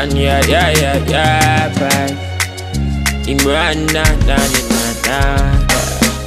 And yeah, yeah, yeah, yeah, bye. Imran, na, na, na, na, na.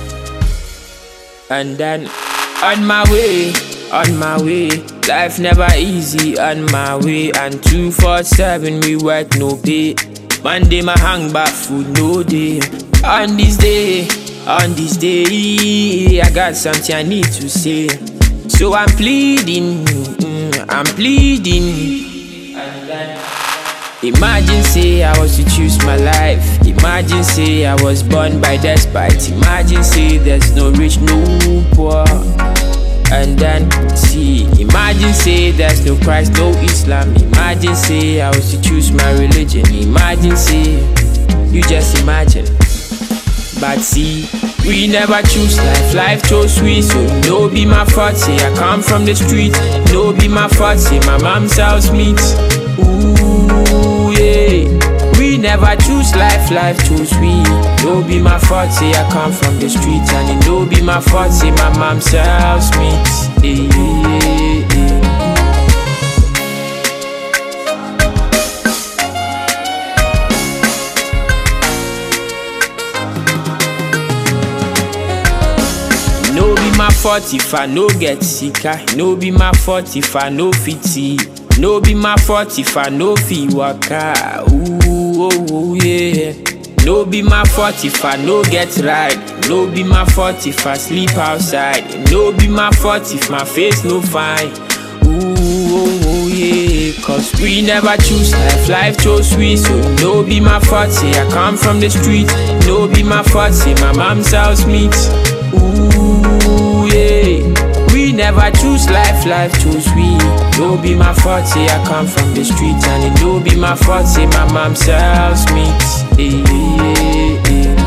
And then on my way, on my way. Life never easy on my way. And 247 we work no pay. Monday my hang back food no day. On this day, on this day, I got something I need to say. So I'm pleading, mm, I'm pleading. And then Imagine say I was to choose my life. Imagine say I was born by despite. Imagine say there's no rich, no poor. And then see, imagine say there's no Christ, no Islam. Imagine say I was to choose my religion. Imagine say you just imagine. But see, we never choose life, life chose we. So no be my fault, say I come from the street. No be my fault, say my mom sells meat. Ooh, yeah. We never choose life, life chose we. No be my fault, say I come from the street. And it no be my fault, say my mom sells meat. Yeah, yeah, yeah. No be my fault if I no get sicker. No be my fault if I no fit see. No be my fault if I no fit waka. Ooh, oh, oh, yeah. No be my fault if I no get ride. No be my fault if I sleep outside. No be my fault if my face no fine. Ooh, oh, oh, yeah. Cause we never choose life, life chose we. So no be my fault, say I come from the street. No be my fault, say my mom sells meat. Ooh, yeah. We never choose life, life choose we. No be my fault, say I come from the street. And it no be my fault, say my mom sells meat. Yeah, yeah, yeah.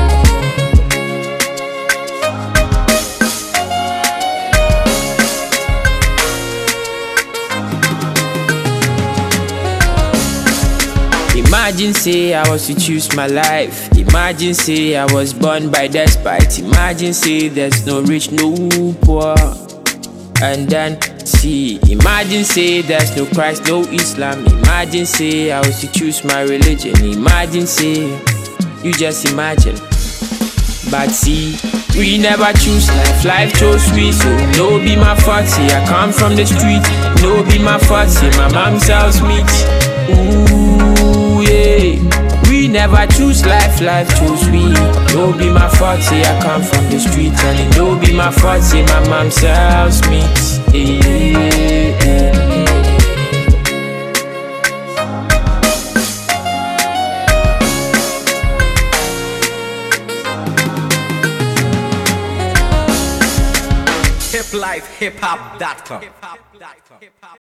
Imagine say I was to choose my life. Imagine say I was born by despite. Imagine say there's no rich, no poor. And then see, imagine say there's no Christ, no Islam. Imagine say I was to choose my religion. Imagine say you just imagine. But see, we never choose life, life chose we. So no be my fault, say I come from the street. No be my fault, say my mom sells meat. Ooh, yeah. We never choose life, life chose we. No be my fault, say I come from the street. And it no be my fault, say my mom sells meat. Yeah, yeah. hiplifehiphop.com.